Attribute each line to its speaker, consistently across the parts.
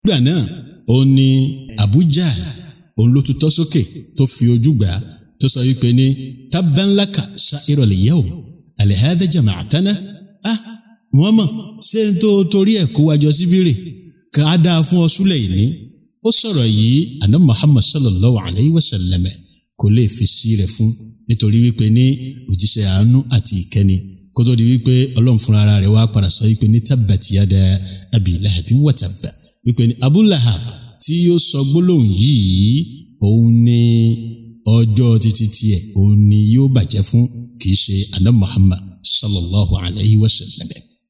Speaker 1: nígbà náà ó ní Abuja òun ló tutọ́ sókè tó fi ojú gbà á tó sọ wípé ní tabbanlaka sa'irul yawm alihada jama'atana ah Muhammad ṣé n tó torí ẹ̀ kó wájọ síbírì ká á dáa fún ọ súlẹ̀ yìí ní ó sọ̀rọ̀ yìí àná Muhammad sallallahu alayhi wa sallam kò lè fi sí rẹ̀ fún nítorí wípé ní òjíṣẹ́ àánú àti ìkẹ́ni kó tó di wípé ọlọ́run fúnra ara rẹ̀ wá padà sọ wípé ní tabbat yada abi lahabin wa tabba wípé ní Abu Lahab tí yóò sọ gbólóhùn yìí òun ní ọjọ́ títí tiẹ̀ òun ni yóò bàjẹ́ fún kìí ṣe àná Muhammad sallallahu alayhi wa sallam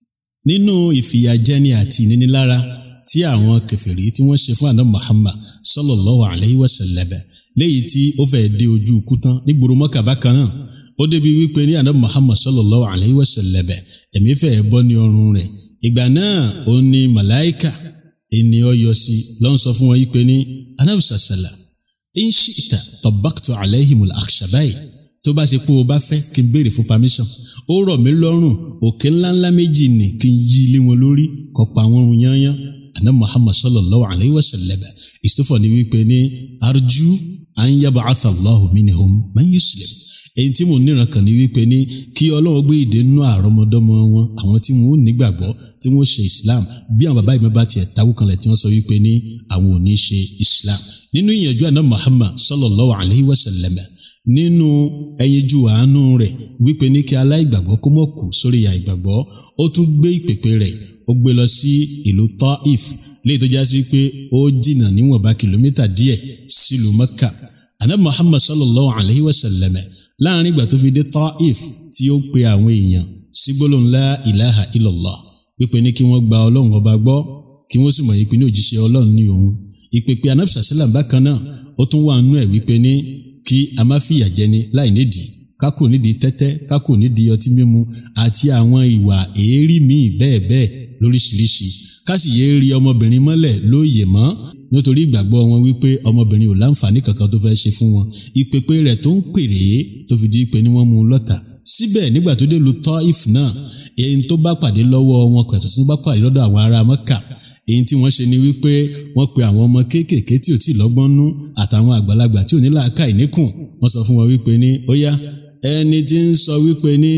Speaker 1: nínú ìfìyàjẹni àti ìnínilára tí àwọn kèfèrí tí wọ́n ṣe fún àná Muhammad sallallahu alayhi wa sallam léyìí tí ó fẹ́ dé ojú ikú tán nígboro Mọ́kà bákan náà ó débi wípé ní àná Muhammad sallallahu alayhi wa sallam ẹ̀mí fẹ́ bọ́ ní ọrùn rẹ̀ ìgbà náà ó ní màláìkà ènìyàn yọ sí lọ́n sọ fún wọn yí pé ní anábìsà sàlà in shi'ta tabbaqtu alayhimul akhshabayn tó bá ṣe pé o bá fẹ́ kí n béèrè fún permission ó rọ̀ mí lọ́rùn òkè ńláńlá méjì ni kí n yí ilé wọn lórí kó pa wọn run yányán àná muhammad sallallahu alayhi wa sallam ìsọfọ ni wípé ní arju an yab'atha Allahu minhum man yuslim èyí tí mo níran kàn ní wípé ní kí ọlọ́run gbé ìdè nínú àrọ́mọdọ́mọ wọn àwọn tí wọn ò nígbàgbọ́ tí wọn ò ṣe islam bí àwọn bàbá ìmọ̀ bá tiẹ̀ táwọ́ kanlẹ̀ tí wọ́n sọ wípé ní àwọn ò ní ṣe islam nínú ìyànjú àná muhammad sallallahu alayhi wa sallam nínú ẹyinjú àánú rẹ̀ wípé ní kí aláìgbàgbọ́ kó mọ̀ kú sórí ìyà ìgbàgbọ́ ó tún gbé ìpèpè rẹ̀ ó gbé lọ sí ìlú Taif léyìí tó já sí pé ó jìnnà níwọ̀nba kìlómítà díẹ̀ sílùú Mẹ́kà àná Muhammad sallallahu alayhi wa sallam láàrin ìgbà tó fi dé Taif tí ó pe àwọn èèyàn sí gbólóhùn la ilaha illallah wípé ní kí wọ́n gba ọlọ́run ọba gbọ́ kí wọ́n sì mọ̀ yìí pé ní òjíṣẹ́ ọlọ́run ní òun ìpèpè anábìsà sílẹ̀ bákan náà ó tún wà nú ẹ̀ wípé ní kí a má fìyà jẹni láì nídìí kákò nídìí tẹ́tẹ́ kákò nídìí ọtí mímu àti àwọn ìwà èérí míì bẹ́ẹ̀ bẹ́ẹ̀ lóríṣiríṣi káṣì yé rí ọmọbìnrin mọ́lẹ̀ lóye mọ́ nítorí ìgbàgbọ́ wọn wípé ọmọbìnrin ò láǹfààní kankan tó fẹ́ ṣe fún wọn ìpèpè rẹ̀ tó ń pèrè tó fi di pé ni wọ́n mú un lọ́tà síbẹ̀ nígbà tó dé lu Taif náà èyí tó bá pàdé lọ́wọ́ wọn kò ẹ̀tọ́ sí bá pàdé lọ́dọ̀ àwọn ará Mẹ́kà èyí tí wọ́n ṣe ni wípé wọ́n pe àwọn ọmọ kéékèèké tí ò tí ì lọ́gbọ́n nú àtàwọn àgbàlagbà tí ò ní làákàyè níkùn wọ́n sọ fún wọn wípé ní ó yá ẹni tí ń sọ wípé ní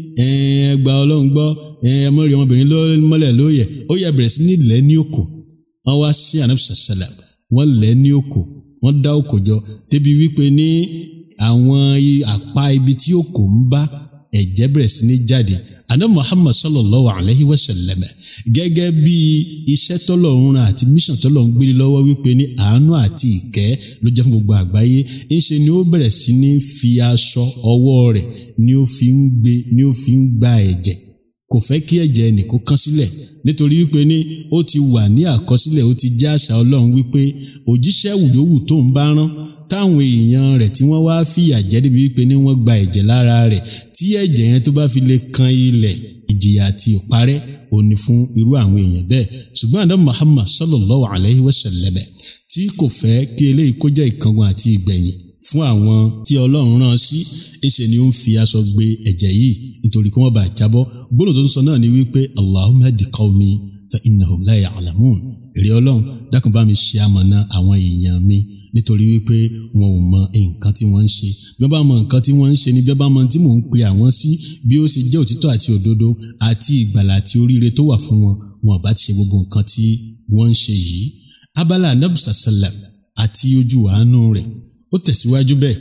Speaker 1: ẹgbà ọlọ́run gbọ́ ẹmọ́rí ọmọbìnrin mọ́lẹ̀ lóye ó yẹ bẹ̀rẹ̀ sí ní lẹ́ ní òkò wọ́n wá sí ànábìsà sẹ́lẹ̀ wọ́n lẹ́ ní òkò wọ́n dá òkò jọ débi wípé ní àwọn àpá ibi tí òkò ń bá ẹ̀jẹ̀ bẹ̀rẹ̀ sí ní jáde àná muhammad sallallahu alayhi wa sallam gẹ́gẹ́ bí iṣẹ́ tọ́lọ́run àti mission tọ́lọ́run gbélé lọ́wọ́ wípé ní àánú àti ìkẹ́ ló jẹ́ fún gbogbo àgbáyé ńṣe ni ó bẹ̀rẹ̀ sí ní fi aṣọ ọwọ́ rẹ̀ ni ó fi ń gbé ni ó fi ń gba ẹ̀jẹ̀ kò fẹ́ kí ẹ̀jẹ̀ ẹnì kó kán sílẹ̀ nítorí wípé ní ó ti wà ní àkọsílẹ̀ ó ti jẹ́ àṣà ọlọ́run wípé òjíṣẹ́ wùyówù tó ń bá rán táwọn èèyàn rẹ̀ tí wọ́n wá fìyà jẹ débi wípé ní wọ́n gba ẹ̀jẹ̀ lára rẹ̀ tí ẹ̀jẹ̀ yẹn tó bá fi lè kan ilẹ̀ ìjìyà àti ìparẹ́ òní fún irú àwọn èèyàn bẹ́ẹ̀ ṣùgbọ́n àdá Muhammad sallallahu alayhi wa sallam tí kò fẹ́ kí eléyìí kó jẹ́ ìkángun àti ìgbẹ̀yìn fún àwọn tí ọlọ́run rán sí ìṣe ni ó ń fi aṣọ gbé ẹ̀jẹ̀ yìí nítorí kí wọ́n bá jábọ́ gbólóhùn tó ń sọ náà ni wípé Allahumma hadi qawmi fa innahum la ya'lamun èrè ọlọ́run dákun bá mi ṣe amọ̀nà àwọn èèyàn mi nítorí wípé wọn ò mọ nǹkan tí wọ́n ń ṣe bí wọ́n bá mọ nǹkan tí wọ́n ń ṣe ni bí wọ́n bá mọ tí mò ń pe àwọn sí bí ó ṣe jẹ́ òtítọ́ àti òdodo àti ìgbàlà àti oríire tó wà fún wọn wọn bá ti ṣe gbogbo nǹkan tí wọ́n ń ṣe yìí abala anabi sallam àti ojú àánú rẹ̀ ó tẹ̀síwájú bẹ́ẹ̀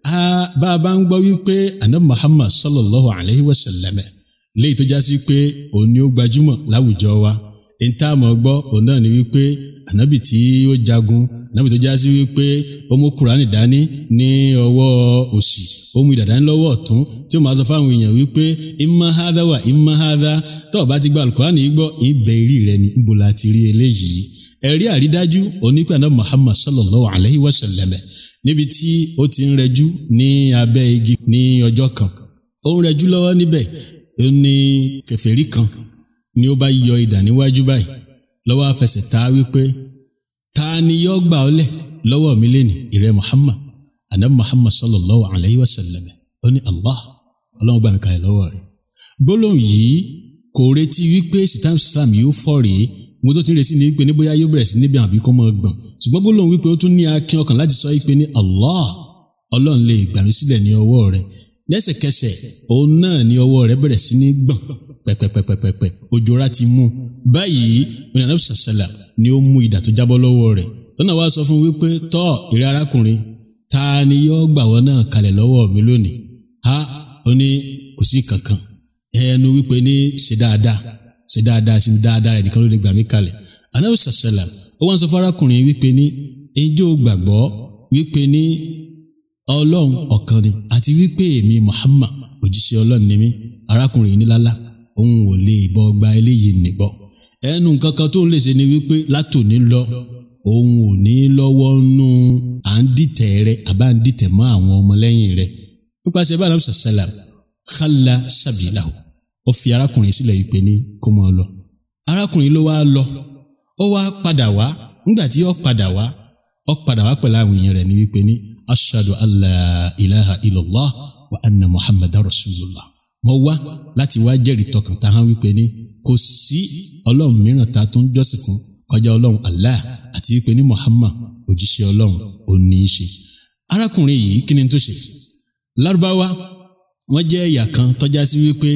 Speaker 1: bá a bá ń gbọ́ wípé anabi muhammad sallallahu alayhi wa sallam léyìí tó já sí pé òun ni ó gbajúmọ̀ láwùjọ wa ìta àmọ́ gbọ́ òun náà ni wípé anabi tí ó jagun anabi tó já sí wípé ó mú kúránì dání ní ọwọ́ òsì ó mú ìdàdání lọ́wọ́ ọ̀tún tí ó máa sọ fáwọn èèyàn wípé imma hadha wa imma hadha tó o bá ti gba alukúránì yìí gbọ́ ìbẹ̀ ìrì rẹ ni níbo la ti rí eléyìí ẹ̀rí àrídájú onípẹ̀ anabi muhammad sallallahu alayhi wa sallam níbi tí ó ti ń rẹjú ní abẹ́ igi ní ọjọ́ kan ó ń rẹjú lọ́wọ́ níbẹ̀ ó ní kèfèrí kan ni ó bá yọ idà níwájú báyìí lọ́wọ́ afẹsẹ̀ ta wípé ta ni yọ gbà ọ́ lẹ̀ lọ́wọ́ mi lẹ́nu ìrẹ́ Muhammad anabi Muhammad sallallahu alayhi wa sallam ó ní Allah ọlọ́run gbà mí kalẹ̀ lọ́wọ́ rẹ̀ gbólóhùn yìí kò retí wípé sitam islam yóò fọ́ rèé mo tó ti ń resí ni wípé ní bóyá yóò bẹ̀rẹ̀ sí níbi àbí kó mọ́ gbọ̀n ṣùgbọ́n bó lóun wípé ó tún ní akin ọkàn láti sọ wípé ní Allah ọlọ́run lè gbà mí sílẹ̀ ní ọwọ́ rẹ̀ lẹ́sẹ̀kẹsẹ̀ òun náà ní ọwọ́ rẹ̀ bẹ̀rẹ̀ sí ní gbọ̀n pẹ̀pẹ̀pẹ̀pẹ̀pẹ̀ òjòra ti mú báyìí oníyanà sàṣẹlà ni ó mú idà tó jábọ́ lọ́wọ́ rẹ̀ lọ́nà wá sọ fún wípé tọ́ ìrẹ́ arákùnrin ta ni yóò gbà wọ́n náà kalẹ̀ lọ́wọ́ mi lónìí ha ó ní kò sí kankan ẹnu wípé ní ṣe dáadáa ṣe dáadáa sí dáadáa ẹnìkan ló lè gbà mí kalẹ̀ anáwó sàṣẹlà ó wá ń sọ fún arákùnrin wípé ní ẹjọ́ gbàgbọ́ wípé ní ọlọ́run ọ̀kan ni àti wípé èmi Muhammad òjíṣẹ́ ọlọ́run ni mí arákùnrin yìí nílálá òun ò lè bọ́ gba eléyìí nìbọ̀ ẹnu kankan tó ń lè ṣe ni wípé látòní lọ òun ò ní lọ́wọ́ nú à ń dìtẹ̀ rẹ àbá ń dìtẹ̀ mọ́ àwọn ọmọlẹ́yìn rẹ nípasẹ̀ bá alábùsà sálàm kálá sàbìláhù ó fi arákùnrin sílẹ̀ yìí pé ní kó mọ́ ọ lọ arákùnrin ló wá lọ ó wá padà wá nígbà tí ó padà wá ó padà wá pẹ̀lú àwọn èèyàn rẹ̀ ní wípé ní ashadu allah ilaha illallah wa anna muhammadan rasulullah mo wá láti wá jẹ́rìí tọkàn tá a hàn wípé ní kò sí ọlọ́run mìíràn tá a tún jọ́sìn fún kọjá ọlọ́run allah àti wípé ní muhammad òjíṣẹ́ ọlọ́run ò ní í ṣe arákùnrin yìí kí ni tó ṣe lárúbáwá wọ́n jẹ́ ẹ̀yà kan tọ́já sí wípé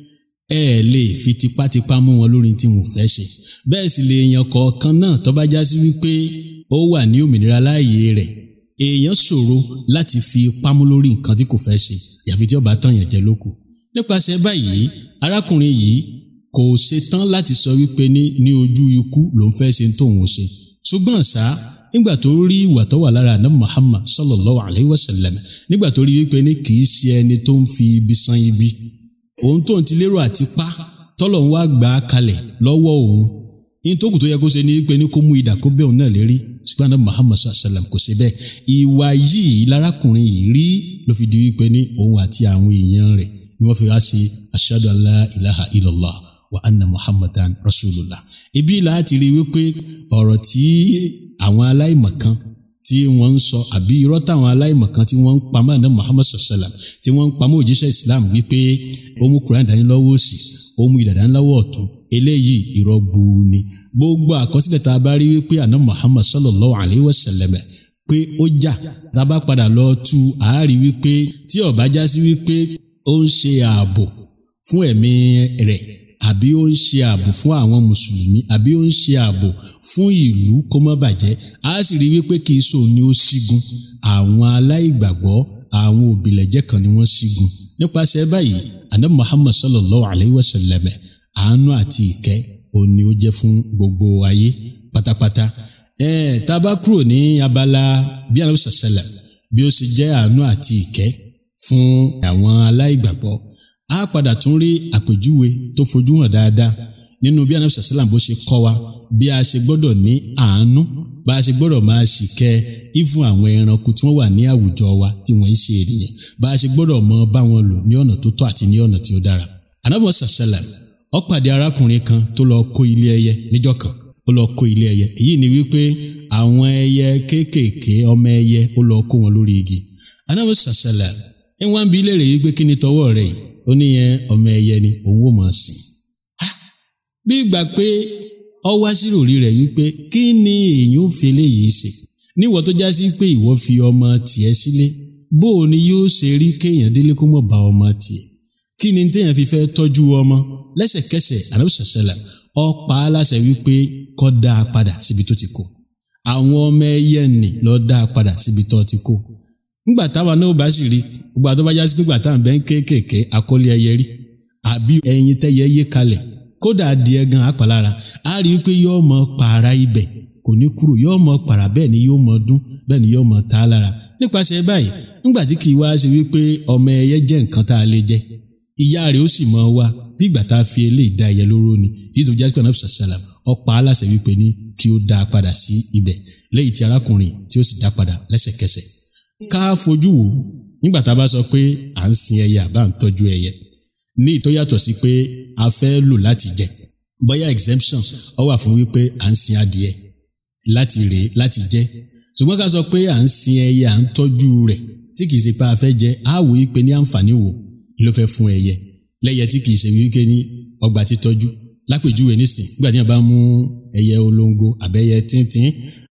Speaker 1: ẹ ẹ lè fi tipátipá mú wọn lórí tí wọn fẹ́ ṣe bẹ́ẹ̀ sì lè èèyàn kọ̀ọ̀kan náà tó bá já sí wípé ó wà ní òmìnira láàyè rẹ̀ èèyàn ṣòro láti fi ipá mú lórí nǹkan tí kò fẹ́ ṣe yàfi tí ó bá tàn yàn jẹ lókù nípasẹ̀ báyìí arákùnrin yìí kò ṣetán láti sọ wípé ní ní ojú ikú ló ń fẹ́ ṣe tóun ṣe ṣùgbọ́n ṣá nígbà tó rí ìwà tó wà lára àná Muhammad sallallahu alayhi wa sallam nígbà tó rí wípé ní kì í ṣe ẹni tó ń fi ibi san ibi òun tó ń ti lérò àti pa tọ́lọ̀ ń wá gbà á kalẹ̀ lọ́wọ́ òun yín tó kù tó yẹ kó ṣe ní pé ní kó mú idà kó bẹ́ẹ̀ òun náà lérí ṣùgbọ́n àná Muhammad sallam kò ṣe bẹ́ẹ̀ ìwà yìí lárákùnrin yìí rí ló fi di wípé ní òun àti àwọn èèyàn rẹ̀ ni wọ́n fi wá sí ashadu an la ilaha illallah wa anna muhammadan rasulullah ibi láti rí wípé ọ̀rọ̀ tí àwọn aláìmọ̀kan tí wọ́n ń sọ àbí irọ́ táwọn aláìmọ̀kan tí wọ́n ń pamọ́ àná muhammad sallam tí wọ́n ń pamọ́ òjíṣẹ́ islam wípé ó mú quran dání lọ́wọ́ òsì ó mú ìdàdá lọ́wọ́ ọ̀tún eléyìí irọ́ gbuu ni gbogbo àkọsílẹ̀ tá a bá rí wípé àná muhammad sallallahu alayhi wa sallam pé ó jà tá a bá padà lọ tú àárí wípé tí ó bá já sí wípé ó ń ṣe ààbò fún ẹ̀mí rẹ̀ àbí ó ń ṣe ààbò fún àwọn mùsùlùmí àbí ó ń ṣe ààbò fún ìlú kó má bàjẹ́ a sì rí wípé kì í sòun ni ó ṣígun àwọn aláìgbàgbọ́ àwọn òbílẹ̀jẹ́ kan ni wọ́n ṣígun nípasẹ̀ báyìí anabi muhammad sallallahu alayhi wa sallam àánú àti ìkẹ́ òun ni ó jẹ́ fún gbogbo ayé pátápátá ẹ̀ẹ́d tá a bá kúrò ní abala bí anabi sallam bí ó ṣe jẹ́ àánú àti ìkẹ́ fún àwọn aláìgbàgbọ́ a padà tún rí àpèjúwe tó fojú hàn dáadáa nínú bí anabi sàlám bó ṣe kọ́ wa bí a ṣe gbọ́dọ̀ ní àánú bá a ṣe gbọ́dọ̀ máa ṣìkẹ́ ìfún àwọn ẹranko tí wọ́n wà ní àwùjọ wa tí wọ́n ń ṣe ènìyàn bá a ṣe gbọ́dọ̀ mọ bá wọn lò ní ọ̀nà tó tọ́ àti ní ọ̀nà tí ó dára. anabi sàlám ó pàdé arákùnrin kan tó lọ kó ilé ẹyẹ níjọ́ kan ó lọ kó ilé ẹyẹ èyí ni wípé àwọn ẹyẹ kéékèèké ọmọ ẹyẹ ó lọ kó wọn lórí igi anabi sàlám ẹ wá ń bi léèrè yìí pé kí ni tọwọ́ rẹ̀ yìí ó ní yẹn ọmọ ẹyẹ ni òun ò máa sìn bí ìgbà pé ọ wá sí ròrí rẹ̀ wípé kí ni èèyàn ò fi eléyìí ṣe níwọ tó já sí pé ìwọ fi ọmọ tiẹ̀ sílé bó o ni yóò ṣe rí kéèyàn délé kó mọ̀ bá ọmọ tiẹ̀ kí ni téèyàn fi fẹ́ tọ́jú ọmọ lẹ́sẹ̀kẹsẹ̀ àlọ́sàṣẹlẹ̀ ọ pa á láṣẹ wípé kó dá a padà síbi tó ti kó àwọn ọmọ ẹyẹ nì lọ dá a padà síbi tó ti kó nígbà táwa náà bá sì rí gbogbo àti ọba jásí nígbà táwọn bẹ́ẹ̀ ń kéékèèké akọ́lé ẹyẹ rí àbí ẹyin tẹ́yẹ yé kalẹ̀ kódà adìẹ gan apàlára á rí i pé yóò mọ pààrà ibẹ̀ kò ní kúrò yóò mọ pààrà bẹ́ẹ̀ ni yóò mọ dún bẹ́ẹ̀ ni yóò mọ ta á lára nípasẹ̀ báyìí nígbà tí kì í wá ṣe wípé ọmọ ẹyẹ jẹ́ nǹkan tá a lè jẹ ìyá rẹ̀ ó sì mọ wá bí ìgbà tá a fi eléyìí dá ẹyẹ lóró ni títí tó jásí pé anabi sàlám ọ̀pá aláṣẹ wípé ní kí ó dá a padà sí ibẹ̀ lẹ́yìn tí arákùnrin tí ó sì dá padà lẹ́sẹ̀kẹsẹ̀ ká fojú wò nígbà tá a bá sọ pé à ń sin ẹyẹ àbá ń tọ́jú ẹyẹ ní ìtọ́ yàtọ̀ sí pé a fẹ́ lò láti jẹ bóyá exemption ó wà fún wípé à ń sin adìẹ láti rèé láti jẹ ṣùgbọ́n ká sọ pé à ń sin ẹyẹ à ń tọ́jú rẹ̀ tí kìí ṣe pé a fẹ́ jẹ á wò wípé ní àǹfààní wo ló fẹ́ fún ẹyẹ lẹ́yẹ tí kìí ṣe wípé ní ọgbà títọ́jú lápèjúwe nísìn nígbà tí wọn bá mú ẹyẹ olóńgó àbẹ́yẹ tíntín